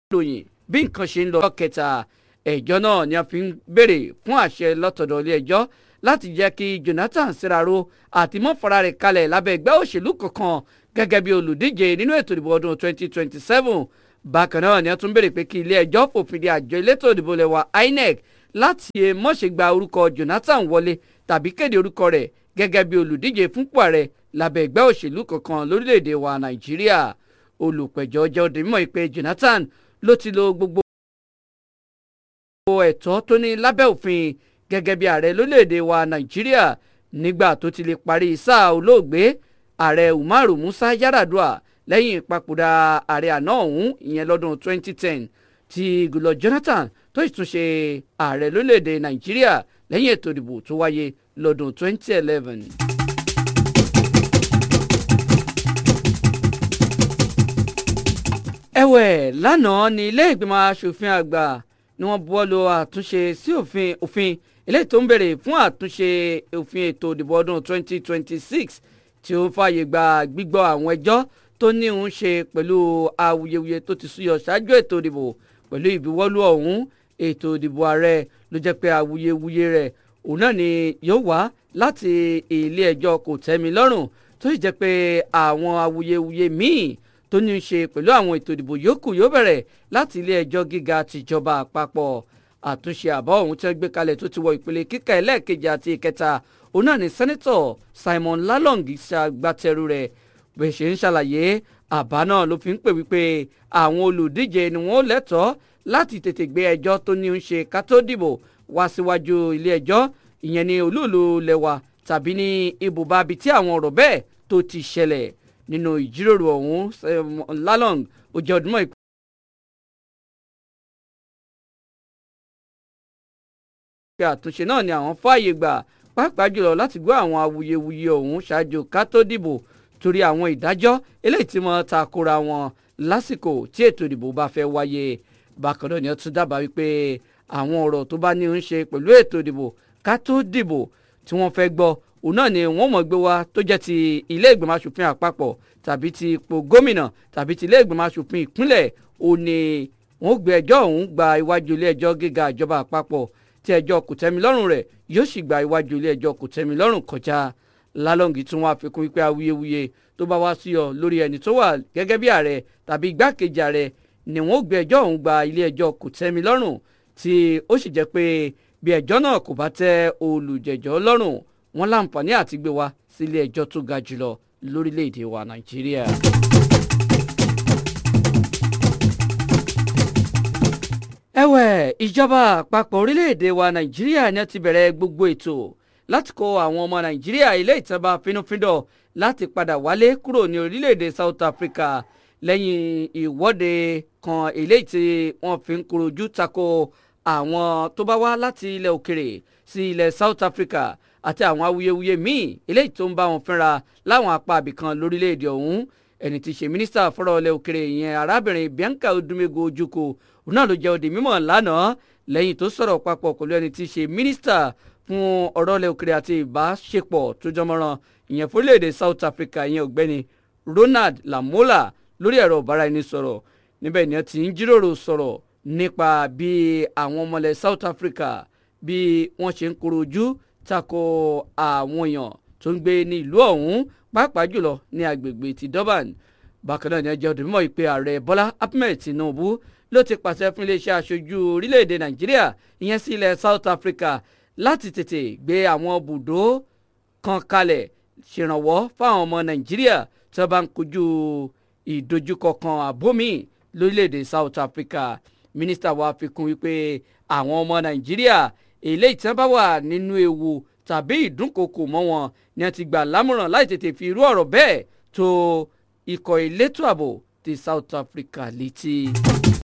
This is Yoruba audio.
ròyìn bí nǹkan ṣe ń lọ ọjọ́ kẹta ẹjọ́ náà ni a fi ń béèrè fún àṣẹ lọ́tọ̀dọ̀ ilé ẹjọ́ láti jẹ́ kí Jonathan Siraro àti mọ́fara rẹ̀ kalẹ̀ lábẹ́ ẹgbẹ́ òṣèlú kankan gẹ́gẹ́ bí olùdíje nínú ètò ìdìbò ọdún 2027 bákan náà ni a tún béèrè pé kí ilé ẹjọ́ fòfin de àjọ elétò ìdìbò lẹ́wà INEC láti mọ̀ṣẹ́ gba orúkọ Jonathan wọlé tàbí kéde orúkọ rẹ̀ gẹ́gẹ́ bí olùdíje fúnpò ààrẹ lábẹ́ ẹgbẹ́ òṣèlú kankan lórílẹ̀‐èdè wa Nàìjíríà olùpẹ̀jọ́ jẹ́ ó di mímọ̀ pé Jonathan ló ti lo gbogbo ẹ̀tọ́ tó ní lábẹ́ òfin gẹ́gẹ́ bí ààrẹ lórílẹ̀‐èdè wa Nàìjíríà nígbà tó ti lè parí sáà olóògbé ààrẹ Umaru Musa Yar'Adua lẹ́yìn ìpapòdà ààrẹ àná ọ̀hún ìyẹn lọ́dún 2010 tí Goodluck Jonathan tó sì tún ṣe ààrẹ lórílẹ̀‐èdè Nàìjíríà lẹ́yìn ètò ìdìbò tó wáyé lọ́dún 2011. ẹ̀wẹ̀ lánàá ní ilé ìgbìmọ̀ asòfin àgbà ni wọ́n buwọ́ lu àtúnṣe sí òfin òfin eléyìí tó ń bèrè fún àtúnṣe òfin ètò ìdìbò ọdún 2026 tí ó ń fààyè gba gbígbọ́ àwọn ẹjọ́ tó ní òun ṣe pẹ̀lú awuyewuye tó ti súyọ ṣáájú ètò ìdìbò pẹ̀lú ìbuwọ́lù ọ̀hún ètò ìdìbò ààrẹ ló jẹ́ pé awuyewuye rẹ̀ òun náà ni yóò wá láti ilé ẹjọ́ kò tẹ́mi lọ́rùn tó sì jẹ́ pé àwọn awuyewuye míì tó ní í ṣe pẹ̀lú àwọn ètò ìdìbò yòókù yóò bẹ̀rẹ̀ láti ilé ẹjọ́ gíga tìjọba àpapọ̀ àtúnṣe àbá ọ̀hún tí wọ́n gbé kalẹ̀ tó ti wọ ìpele kíkà ẹlẹ́ẹ̀kejì àti ìkẹta òun náà ni sẹ́nẹ́tọ̀ Simon Lalong ṣàgbàtẹrù rẹ̀ bẹ́ẹ̀ ṣe ń ṣàlàyé àbá náà ló fi ń pè wípé àwọn olùdíje ni wọ́n lẹ́tọ̀ọ́ láti tètè gbé ẹjọ́ tó ní í ṣe ká tó dìbò wá síwájú ilé ẹjọ́ ìyẹn ní olúùlú lẹ́wà tàbí ní ibùba ibi tí àwọn ọ̀rọ̀ bẹ́ẹ̀ tó ti ṣẹlẹ̀ nínú ìjíròrò ọ̀hún Lalong ó jẹ́ ọdún mọ́ ìpínlẹ̀. pé àtúnṣe náà ni àwọn fààyè gbà pàápàá jùlọ láti gbọ́ àwọn awuyewuye ọ̀hún ṣáájú ká tó dìbò torí àwọn ìdájọ́ eléyìí tí wọ́n ta kora wọn lásìkò tí ètò ìdìbò bá fẹ́ wáyé bákan náà ni wọ́n tún dábàá wípé àwọn ọ̀rọ̀ tó bá ní ń ṣe pẹ̀lú ètò ìdìbò ká tó dìbò tí wọ́n fẹ́ gbọ́ òun náà ni wọ́n mọ̀ gbé wá tó jẹ́ ti ilé ìgbìmọ̀ asòfin àpapọ̀ tàbí ti ipò gómìnà tàbí ti ilé ìgbìmọ̀ asòfin ìpínlẹ̀ òun ni wọ́n gbé ẹjọ́ ọ̀hún gba iwájú ilé ẹjọ́ gíga ìjọba àpapọ̀ tí ẹjọ́ kòtẹ́milọ́rùn rẹ̀ yóò sì gba iwájú ilé ẹjọ́ kòtẹ́milọ́rùn kọjá lálọ́ǹgì tún wá fikún wípé awuyewuye tó bá wá sí ọ lórí ẹni tó wà gẹ́gẹ́ bí ààrẹ tàbí igbákejì ààrẹ ni wọ́n gbé ẹjọ́ ọ̀hún gba ilé ẹjọ́ kòtẹ́milọ́rùn tí ó sì jẹ́ pé bí ẹjọ́ náà kò bá tẹ́ olùjẹ́jọ́ lọ́rùn wọ́n láǹfààní àti gbé wá sí ilé ẹjọ́ tó ga jùlọ lórílẹ̀‐èdè wa nàìjíríà. ẹ̀wẹ̀ ìjọba àpapọ̀ orílẹ̀‐èdè wa nàìjíríà ni ti bẹ̀rẹ̀ gbogbo ètò láti kó àwọn ọmọ nàìjíríà ilé ìtànba fínúfíndọ̀ láti padà wálé kúrò ní orílẹ̀‐èdè South Africa lẹ́yìn ìwọ́de kan eléyìí tí wọ́n fi ń korojú tako àwọn tó bá wá láti ilẹ̀ òkèrè sí ilẹ̀ South Africa àti àwọn awuyewuye míì eléyìí tó ń bá wọn fínra láwọn apá abìkan lórílẹ̀‐èdè ọ̀hún ẹni tí í ṣe mínísítà fọ́rọ̀ ilẹ̀ òkèrè ìyẹn arábìnrin Bianca Odumego Ojukwu òun náà ló jẹ́ òdì mímọ̀ lánàá lẹ́yìn tó sọ̀rọ̀ papọ̀ pẹ̀lú ẹni tí í ṣe mínísítà fún ọ̀rọ̀ ilẹ̀ òkèrè àti ìbáṣepọ̀ tó jọmọ́ràn ìyẹn fúrílẹ̀-èdè South Africa ìyẹn ọ̀gbẹ́ni Ronald Lamola lórí ẹ̀rọ ìbáraẹnisọ̀rọ̀ níbẹ̀ ni wọ́n ti ń jíròrò sọ̀rọ̀ nípa bí àwọn ọmọlẹ̀ South Africa bí wọ́n ṣe ń koro ojú tako àwọn èèyàn tó ń gbé ní ìlú ọ̀hún pàápàá jùlọ ní agbègbè ti Durban bákan náà ni ẹjọ́ òdì mímọ́ ìpè ààrẹ Bọ́lá Ahmed Tinubu ló ti pàṣẹ fún iléeṣẹ́ aṣojú orílẹ̀-èdè Nàìjíríà ìyẹn sí ilẹ̀ South Africa láti tètè gbé àwọn bùdó kan kalẹ̀ ṣèrànwọ́ fáwọn ọmọ Nàìjíríà tí wọ́n bá ń kojú ìdojúkọ kan àbómi lórílẹ̀‐èdè South Africa mínísítà wa fi kún wípé àwọn ọmọ Nàìjíríà eléyìí tí wọ́n bá wà nínú ewu tàbí ìdúnkokò mọ́ wọn ni wọ́n ti gbà lámọ̀ràn láì tètè fi irú ọ̀rọ̀ bẹ́ẹ̀ tó ikọ̀ elétò ààbò ti South Africa létí.